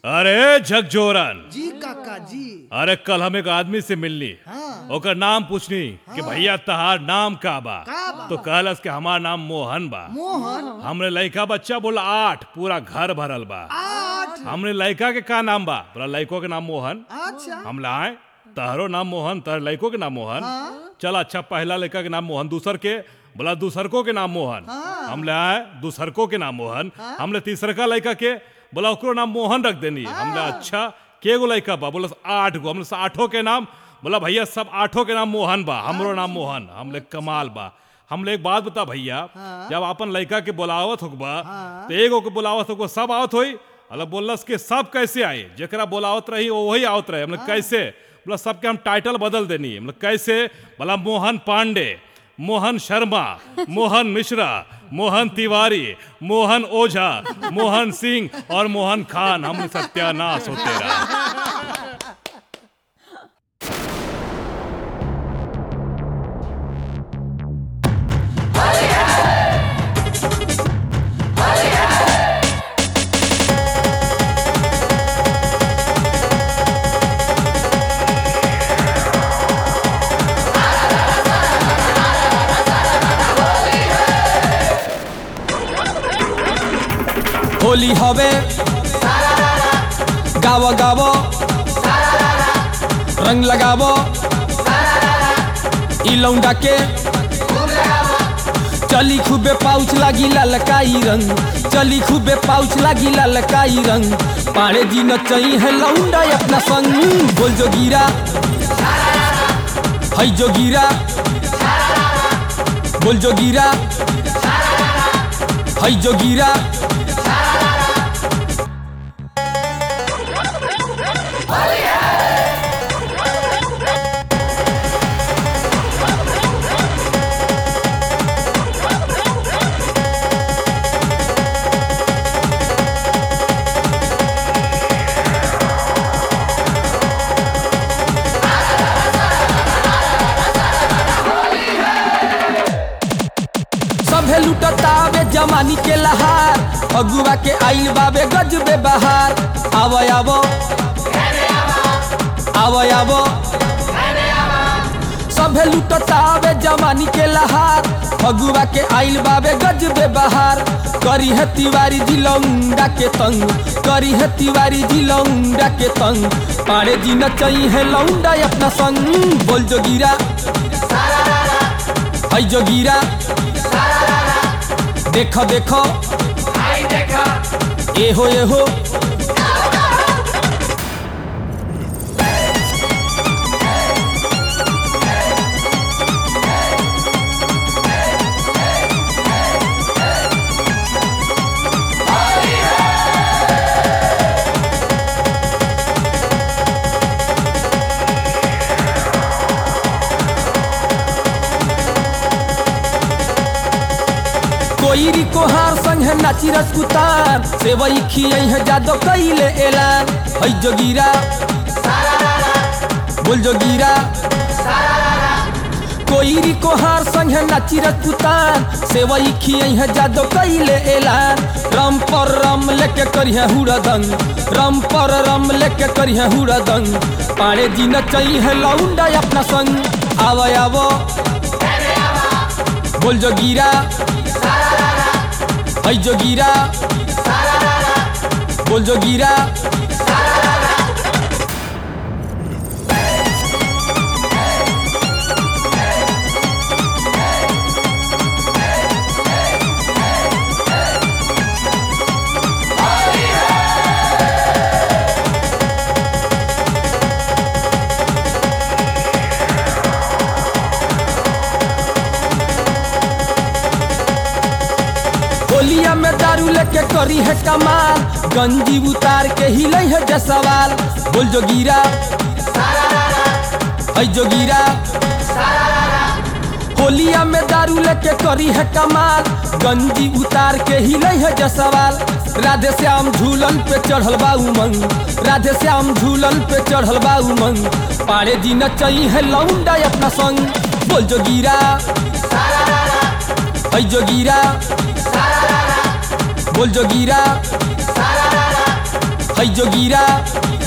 अरे झकझोरन जी काका जी अरे कल हम एक आदमी से मिलनी हाँ ओकर नाम पूछनी कि भैया तहार नाम का बा का बा? तो कहलस कि हमार नाम मोहन बा मोहन हमरे लड़का बच्चा बोला आठ पूरा घर भरल बा आठ हमरे लड़का के का नाम बा बोला लड़को के नाम मोहन अच्छा हम लाए तहरो नाम मोहन तहर लड़को के नाम मोहन हाँ। चल अच्छा पहला लड़का के नाम मोहन दूसर के बोला दूसरको के नाम मोहन हाँ। हम ले आए दूसरको के नाम मोहन हमले तीसरका लड़का के बोला ओकरो नाम मोहन रख देनी हमले अच्छा के गो लड़का बा बोला आठ गो हमले से आठों के नाम बोला भैया सब आठों के नाम मोहन बा हमरो नाम मोहन हमले कमाल बा हमले एक बात बता भैया जब अपन लड़का के बोलावत होगा तो एगो के बोलावत होगा सब आवत होई अल्लाह बोलस के सब कैसे आए जकरा बोलावत रही वो वही आवत रहे हमने कैसे बोला सबके हम टाइटल बदल देनी मतलब कैसे बोला मोहन पांडे मोहन शर्मा मोहन मिश्रा मोहन तिवारी मोहन ओझा मोहन सिंह और मोहन खान हम सत्यानाश होते रहा होली হবে গাবো গাবো रंग लगाबो ई लौंडा के चली खूबे पाउच लागी ललकाई रंग चली खूबे पाउच लागी ललकाई रंग पाड़े जी नचई है लौंडा अपना संग बोल जोगीरा है जोगीरा बोल जोगीरा है जोगीरा सभे लुटतावे जमानी के लहार अगुआ के आइल बाबे गजबे बहार आवो आवो आवो आवो सभे लुटतावे जमानी के लहार अगुआ के आइल बाबे गजबे बहार करी है तिवारी जी लौंडा के तंग करी है तिवारी जी लौंडा के तंग पाड़े जी नचई है लौंडा अपना संग बोल जोगीरा है जोगीरा देखो देखो ए हो ए हो कोईरी कोहार संग है नाची रसकुतार सेवई खियई है जादो कइले एलान है जोगीरा बोल जोगीरा कोईरी कोहार संग है नाची रसकुतार सेवई खियई है जादो कइले एलान रम पर रम लेके करिहे हुड़दंग रम पर रम लेके करिहे हुड़दंग पाड़े जी नचई है लौंडा अपना संग आवो आवो बोल जोगीरा है जोगीरा बोल जोगीरा होलिया में दारू लेके करी है कमाल गंजी उतार के हिले है जसवाल बोल जोगीरा है जोगीरा होलिया में दारू लेके करी है कमाल गंजी उतार के हिले है जसवाल राधे श्याम झूलन पे चढ़ल बा उमंग राधे श्याम झूलन पे चढ़ल बा उमंग पाड़े जी नचई है लौंडा अपना संग बोल जोगीरा है जोगीरा बोल जोगीरा है जोगीरा